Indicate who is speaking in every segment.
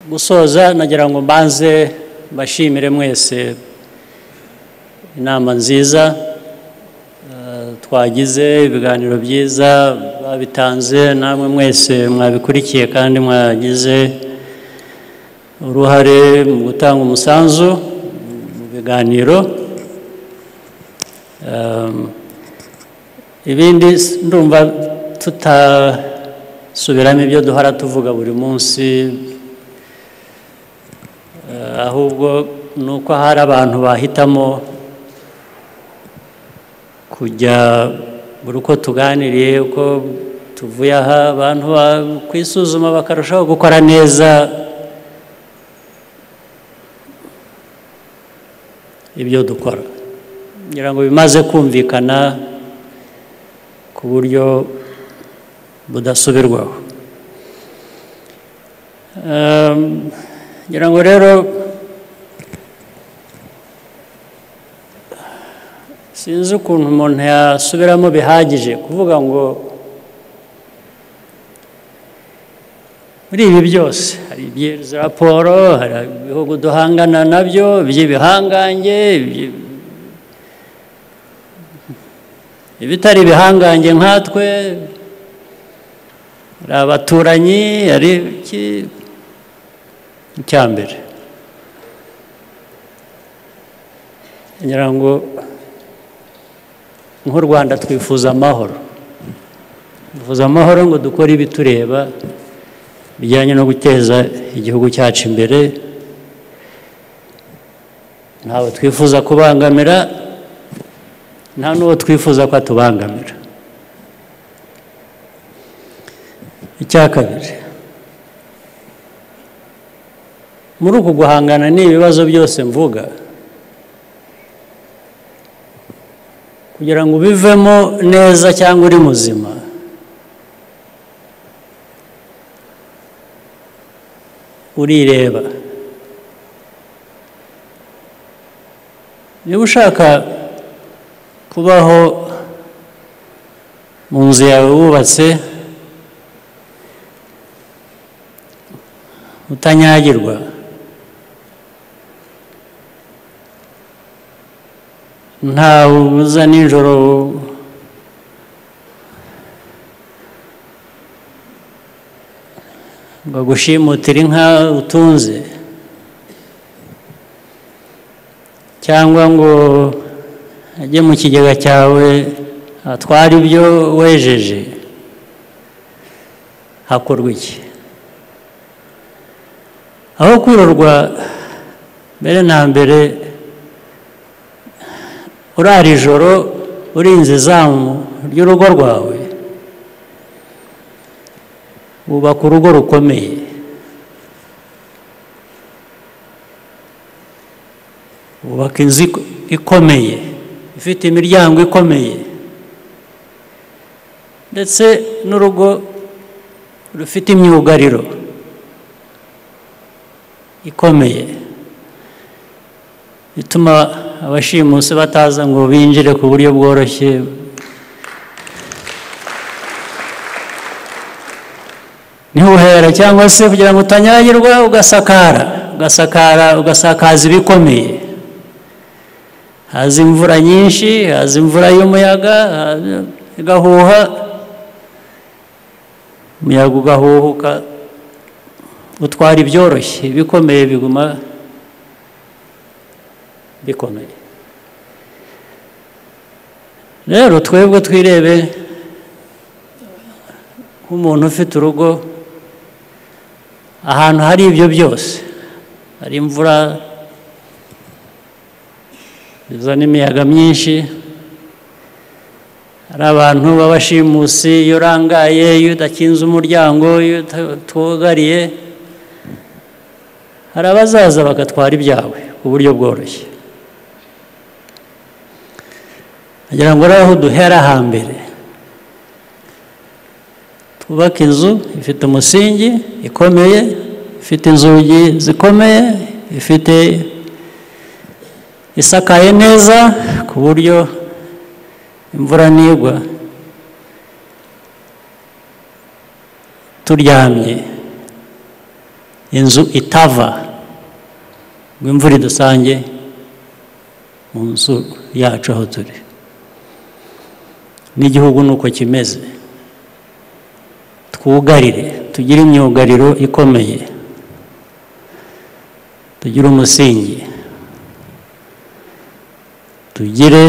Speaker 1: gusoza nagira ngo mbanze mbashimire mwese inama nziza eh, twagize ibiganiro byiza babitanze namwe mwese mwabikurikiye kandi mwagize uruhare mu gutanga umusanzu mu biganiro Ehm, ibindi s- ndumva tutasubiramo ibyo duhora tuvuga buri munsi Eh, ahubwo ni uko hari abantu bahitamo kujya buri uko tuganiriye uko tuvuye aha abantu ba- kwisuzuma bakarushaho gukora neza ibyo dukora ngira ngo bimaze kumvikana ku buryo budasubirwaho Ehm, ngira ngo rero sinzi ukuntu umuntu yasubiramo bihagije kuvuga ngo muri ibi byose hari iby'izi raporo hari ibihugu duhangana nabyo iby'ibihangange iby- ibitari ibihangange nkatwe hari abaturanyi hari iki icya mbere ngira ngo nk'u rwanda twifuza amahoro twifuza amahoro ngo dukore ibitureba bijyanye no guteza igihugu cyacu imbere ntawe twifuza kubangamira nta n'uwo twifuza ko atubangamira icya kabiri muri uku guhangana n'ibibazo byose mvuga kugira ngo ubivemo neza cyangwa uri muzima urireba niba ushaka kubaho mu nzu yawe wubatse utanyagirwa ntawe uza nijoro ngo agushimutire inka utunze cyangwa ngo ajye mu kigega cyawe atware ibyo wejeje hakorwa iki aho kurorwa mbere na mbere urara ijoro urinze izamu ry'urugo rwawe wubaka urugo rukomeye wubaka inzu ik- ikomeye ifite imiryango ikomeye ndetse n'urugo rufite imyugariro ikomeye ituma abashimusi bataza ngo binjire ku buryo bworoshye niho uhera cyangwa se kugira ngo utanyagirwa ugasakara ugasakara ugasakaza ibikomeye haza imvura nyinshi haza imvura y'umuyaga haza- igahuha umuyaga ugahuhuka utwara ibyoroshye ibikomeye biguma bikomeye rero twebwe twirebe nk'umuntu ufite urugo ahantu hari ibyo byose hari imvura bizana imiyaga myinshi hari abantu b'abashimusi iyo urangaye iyo udakinze umuryango iyo utugariye hari abazaza bagatwara ibyawe ku buryo bworoshye agira ngo rero aho duhera hambere twubake inzu ifite umusingi ikomeye ifite inzugi zikomeye ifite isakaye neza ku buryo imvura nigwa turyamye inzu itava ngo imvura idusange mu nzu yacu aho turi n'igihugu ni uko kimeze twugarire tugire imyugariro ikomeye tugire umusingi tugire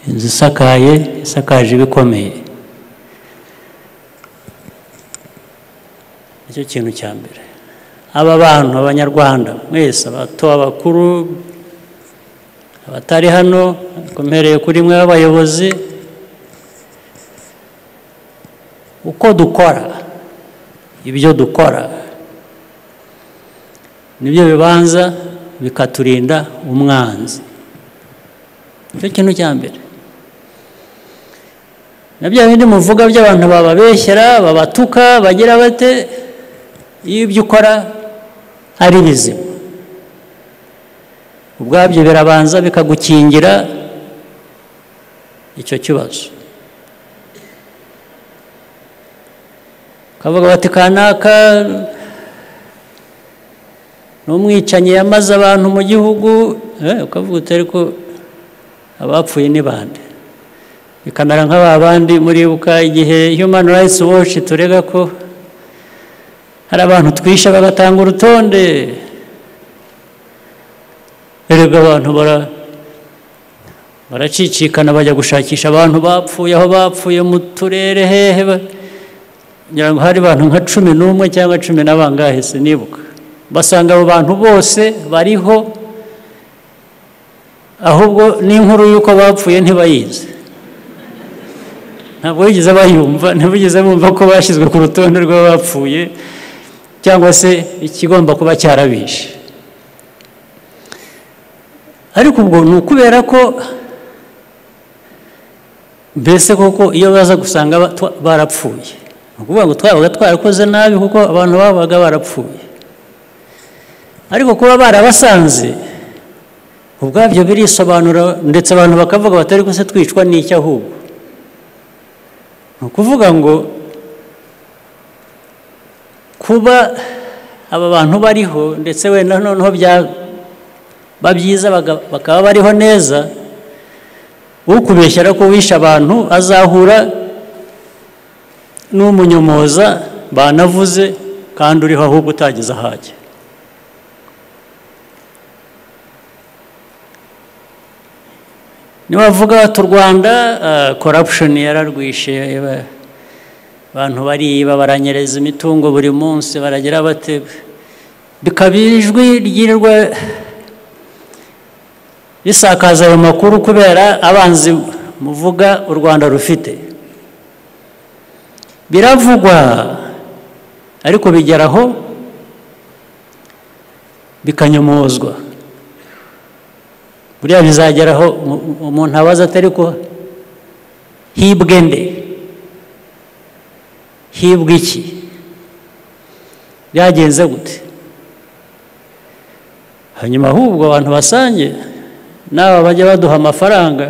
Speaker 1: inzu isakaye isakaje ibikomeye nicyo kintu cya mbere aba bantu abanyarwanda mwese abato abakuru abatari hano bakomereye kuri mwe b'abayobozi uko dukora ibyo dukora nibyo bibanza bikaturinda umwanzi nicyo kintu cya mbere na bya bindi muvuga by'abantu bababeshyera babatuka bagira bate iyo ibyo ukora ari bizima ubwabyo birabanza bikagukingira icyo kibazo kavuga bati kanaka ni umwicanyi yamaze abantu mu gihugu ukavuga uti ariko abapfuye ni bande bikamera nk'aba bandi muribuka igihe human rights watch turega ko hari abantu twisha bagatanga urutonde erega abantu baracicikana bajya gushakisha abantu bapfuye aho bapfuye mu turere hehe kugira ngo hari abantu nka cumi n'umwe cyangwa cumi na bangahe sinibuka basanga abo bantu bose bariho ahubwo n'inkuru y'uko bapfuye ntibayizi ntabwo bigeze bayumva ntibigeze bumva ko bashyizwe ku rutonde rw'abapfuye cyangwa se ikigomba kuba cyarabishe ariko ubwo ni ukubera ko mbese koko iyo baza gusanga barapfuye ni ukuvuga ngo twabaga twarakoze nabi kuko abantu babaga barapfuye ariko kuba barabasanze ubwabyo birisobanura ndetse abantu bakavuga batari se twicwa n'icyo ahubwo ni ukuvuga ngo kuba aba bantu bariho ndetse wenda noneho byaba byiza bakaba bariho neza ukubeshyira ko wishe abantu azahura n'umunyomoza banavuze kandi uriho ahubwo utageze ahajya nibavuga tu rwanda corruption yararwishe abantu bariba baranyereza imitungo buri munsi baragira bate bikaba ijwi ryirirwa risakaza ayo makuru kubera abanzi muvuga u rwanda rufite biravugwa ariko bigeraho bikanyomozwa buriya bizageraho umuntu abaza atari ko hibwe nde hibwe iki byagenze gute hanyuma ahubwo abantu basange n'aba bajya baduha amafaranga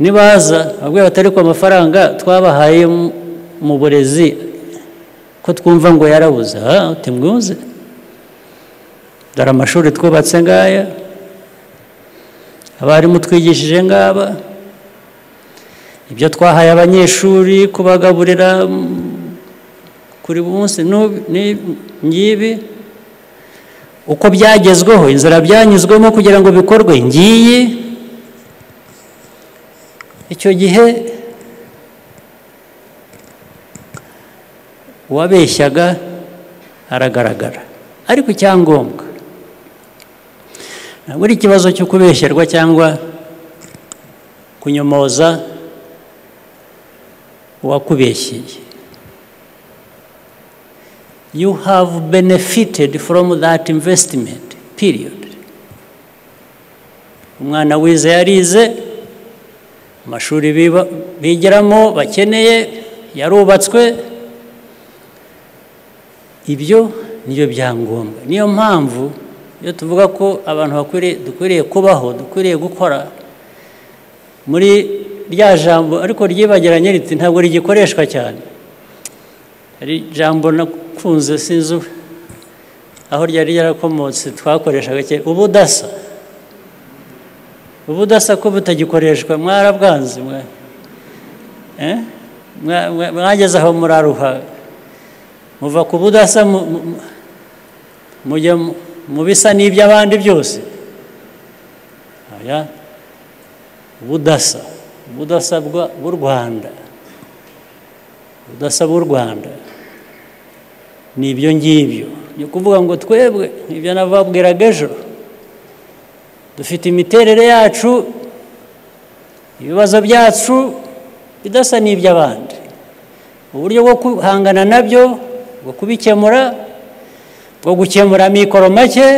Speaker 1: nibaza babwira batari ko amafaranga twabahaye mu burezi ko twumva ngo yarabuze aha timwuze dore amashuri twubatse ngaya abarimu twigishije ngaba ibyo twahaye abanyeshuri kubagaburira kuri munsi ngibi uko byagezweho inzira byanyuzwemo kugira ngo bikorwe ngiyi icyo gihe uwabeshyaga aragaragara ariko icyangombwa buri ikibazo cyo kubeshyerwa cyangwa kunyomoza uwakubeshyeye you have benefited from that investment period umwana wize yarize amashuri bigiramo bakeneye yarubatswe ibyo niyo byangombwa niyo mpamvu iyo tuvuga ko abantu dukwiriye kubaho dukwiriye gukora muri rya jambo ariko ryibagiranye riti ntabwo rigikoreshwa cyane hari ijambo nakunze sinzi aho ryari ryarakomotse twakoreshaga kera ubudasa ubudasa ko butagikoreshwa mwarabwanze mwe mwageze aho muraruha muva ku budasa mujya mu bisa n'iby'abandi byose budasa budasa bw'u rwanda budasa bw'u rwanda ni ibyo ngibyo ni ukuvuga ngo twebwe ibyo nababwiraga ejo dufite imiterere yacu ibibazo byacu bidasa n'iby'abandi uburyo bwo guhangana nabyo bwo kubikemura bwo gukemura amikoro make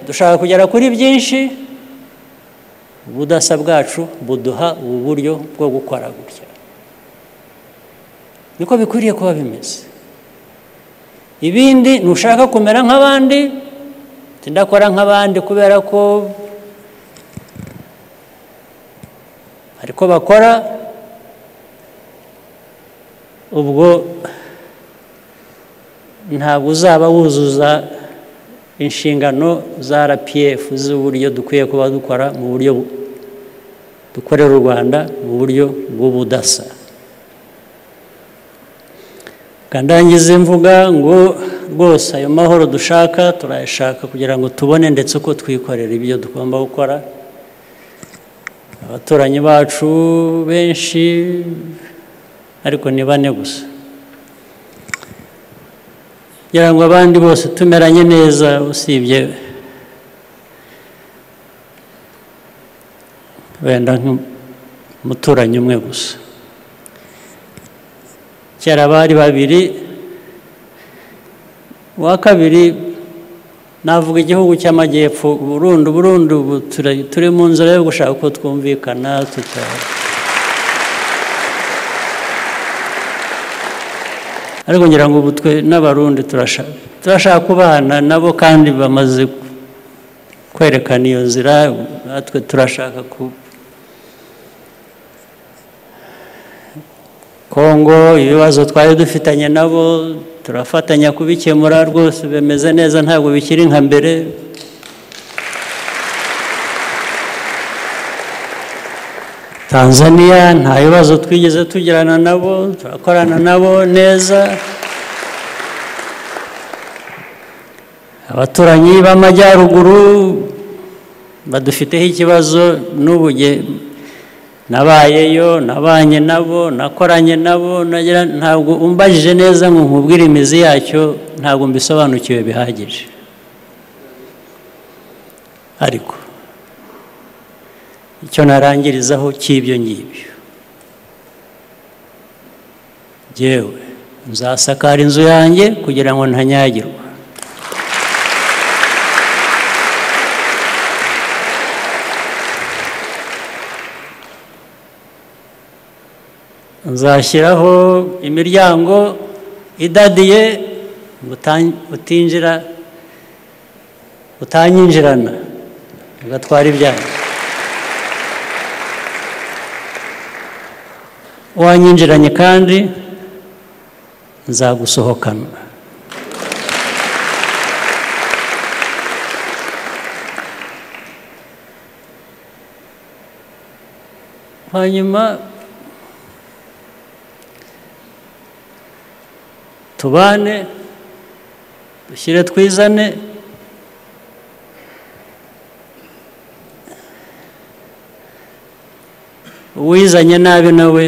Speaker 1: dushaka kugera kuri byinshi ubudasa bwacu buduha ubu buryo bwo gukora gutya niko bikwiriye kuba bimeze ibindi ntushaka kumera nk'abandi tindakora nk'abandi kubera ko ariko bakora ubwo ntabwo uzaba wuzuza inshingano za rpf z'uburyo dukwiye kuba dukora mu buryo dukorera u rwanda mu buryo bw'ubudasa kandangize mvuga ngo rwose ayo mahoro dushaka turayashaka kugira ngo tubone ndetse uko twikorera ibyo tugomba gukora abaturanyi bacu benshi ariko ni bane gusa kugira ngo abandi bose tumeranye neza usibye wenda nk'umuturanyi umwe gusa kera bari babiri uwa kabiri navuga igihugu cy'amajyepfo burundu burundu ubu turi mu nzira yo gushaka uko twumvikana tutari ariko ngira ngo ubu twe n'abarundi turashaka kubana nabo kandi bamaze kwerekana iyo nzira natwe turashaka ku kongo ibibazo twari dufitanye nabo turafatanya kubikemura rwose bimeze neza ntabwo bikiri nka mbere tanzania nta bibazo twigeze tugirana nabo turakorana nabo neza abaturanyi b'amajyaruguru badufiteho ikibazo n'ubuge nabayeyo nabanye nabo nakoranye nabo ntabwo umbajije neza ngo nkubwire imizi yacyo ntabwo mbisobanukiwe bihagije ariko icyo narangirizaho cy'ibyo ngibyo ngewe nzasakara inzu yanjye kugira ngo ntanyagirwa nzashyiraho imiryango idadiye utinjira utanyinjirana ugatwara ibyanyu wanyinjiranye kandi nzagusohokana hanyuma tubane dushyire twizane uwizanye nabi nawe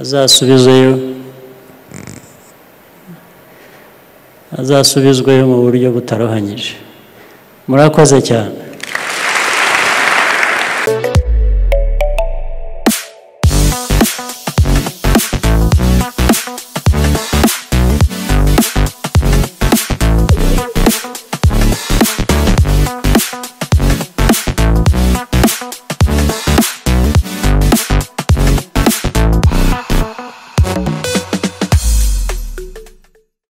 Speaker 1: azasubizayo azasubizwayo mu buryo butarohanyije murakoze cyane